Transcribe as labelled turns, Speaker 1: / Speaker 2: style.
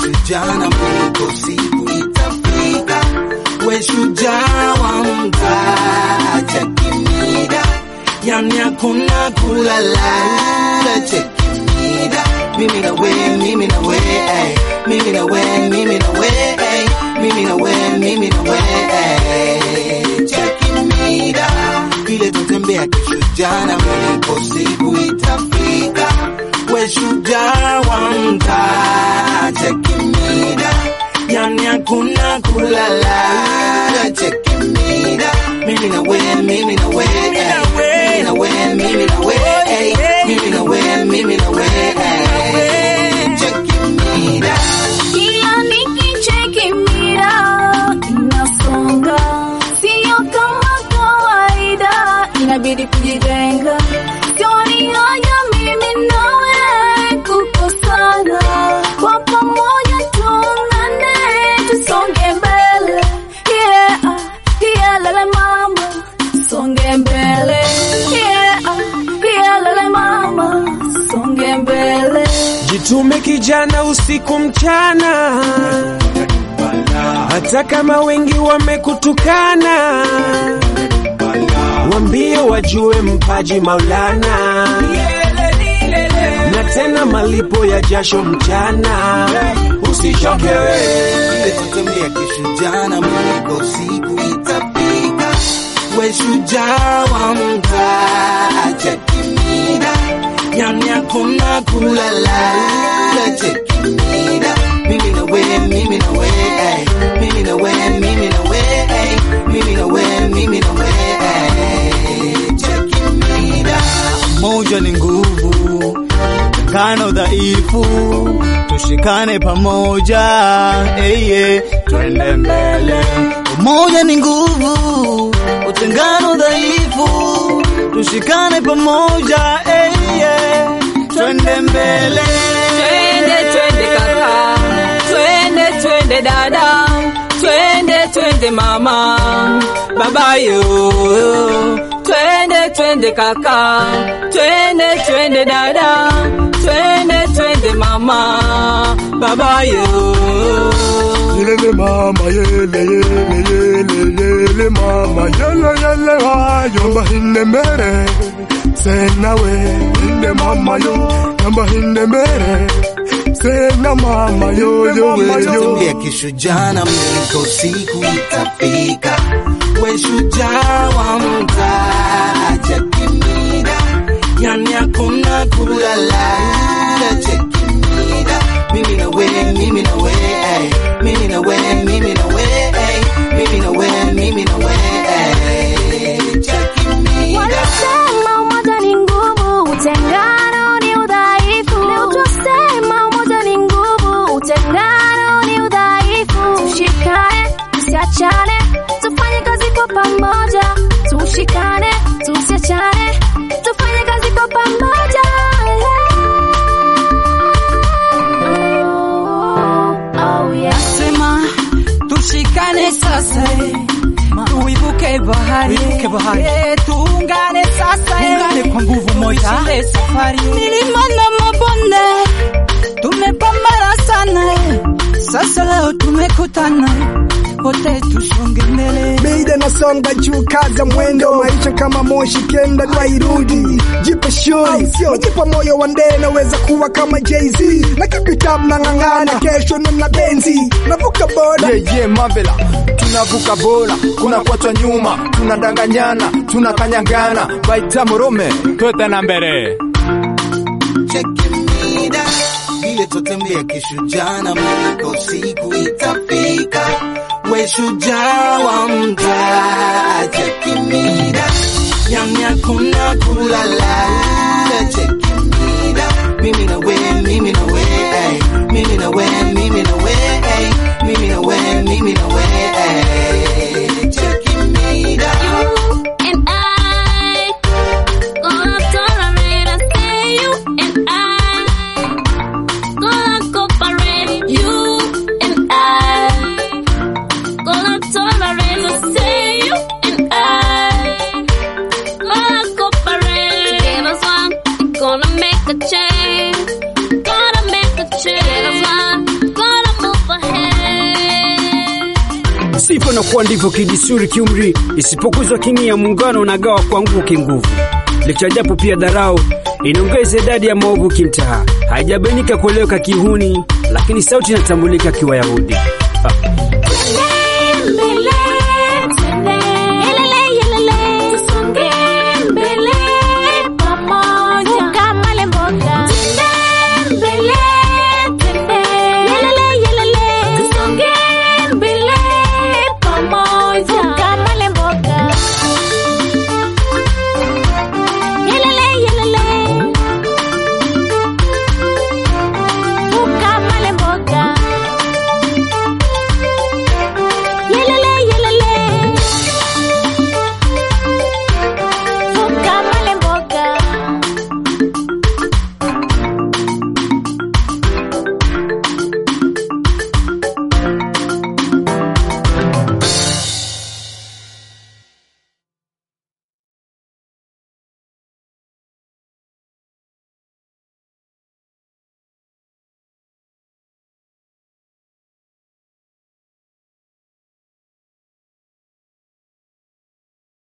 Speaker 1: kishujaa na mwiko siku itafika, we shujaa wa mtaa, cheki mida, yani hakuna kulala, cheki mida, mimi na we, mimi na we, ay, mimi na we, mimi na we, ay, mimi na we, mimi na we, ay, cheki mida, vile tutembea kishujaa na mwiko siku itafika, we shujaa wa mtaa, cheki mida, yani hakuna kulala, cheki mida, mimi na we, mimi na we, ay, mimi na we, mimi na we, ay, mimi na we, mimi na we, ay, cheki mida.
Speaker 2: Kila nikicheki mira inasonga, sio kama kawaida, inabidi kujijenga. Sioni haya mimi nawe kukosana, kwa pamoja tuungane, tusonge mbele. Yeah, yeah, lele mama, songe mbele. Yeah, yeah, lele mama, songe mbele.
Speaker 3: Jitume kijana, usiku mchana, hata kama wengi wamekutukana, wambie wajue mpaji Maulana, na tena malipo ya jasho mchana. Usichoke
Speaker 1: Vile tutembea kishujaa na mwiko siku itafika, we shujaa wa mtaa, cheki mida, yani hakuna kulala, cheki mida, mimi na we, mimi na we, ay, mimi na we, mimi na we, ay, mimi na we, mimi na we, ay, cheki mida.
Speaker 4: Moja ni nguvu, tengano dhaifu, tushikane pamoja, eye, twende mbele. Umoja ni nguvu, utengano dhaifu, tushikane pamoja, eye, twende mbele.
Speaker 5: Twende twende kaka, twende twende dada, twende twende mama, baba yo. Twende twende kaka, twende twende dada, twende twende mama, baba yo.
Speaker 6: Yelele mama yele yele yele yele mama yele yele wa yomba hinde mere sena we hinde mama yo yomba hinde mere sena mama yo yo we yo
Speaker 1: Tutembea kishujaa na mwiko siku itafika, we shujaa wa mtaa, cheki mida, yani hakuna kulala, cheki mida, mimi na we, mimi na we, ay, mimi na we, mimi na we, ay, mimi na we, mimi na we, ay, cheki mida.
Speaker 2: Wanasema umoja ni nguvu, utengano ni udhaifu. Leo twasema umoja ni nguvu, utengano ni udhaifu. Tushikane, tusiachane, tufanye kazi kwa pamoja. Tushikane, tusiachane, tufanye kazi kwa pamoja. Oh, oh yeah.
Speaker 5: Sema tushikane sasa, eh, tuibuke bahari,
Speaker 4: Tuibuke bahari.
Speaker 5: Eh, tuungane sasa, eh,
Speaker 4: Tuungane kwa nguvu moja.
Speaker 5: tuishinde safari. Milima na mabonde tumepambana sana, eh, sasa leo tumekutana, wote tusonge mbele.
Speaker 7: Beida nasonga juu, kaza mwendo, maisha kama moshi, kenda twairudi. Jipe shuri, jipa moyo wa ndee, naweza kuwa kama Jay-Z na kipitam na ng'ang'ana, kesho nina benzi, navuka boda
Speaker 8: yeah, yeah, mabela tunavuka bora kuna kwatwa nyuma tunadanganyana tunakanyangana baita morome twete na mbere
Speaker 1: cheki mida, vile tutembea kishujaa na mwiko siku itafika, we shujaa wa mtaa, cheki mida, yani hakuna kulala, cheki mida, mimi na we, mimi na we, ay, mimi na we, mimi na we, ay, mimi na we, mimi na we, ay, cheki mida.
Speaker 2: and I gonna tolerate and say you and I gonna cooperate you and I gonna tolerate and say you and I gonna cooperate. Give us
Speaker 9: inakuwa ndivyo kidisuri kiumri, isipokuzwa kini ya muungano unagawa kwa nguvu kinguvu. Licha japo pia dharau inaongeza idadi ya maovu kimtaa, haijabainika kueleweka kihuni, lakini sauti inatambulika kiwayahudi. Ah.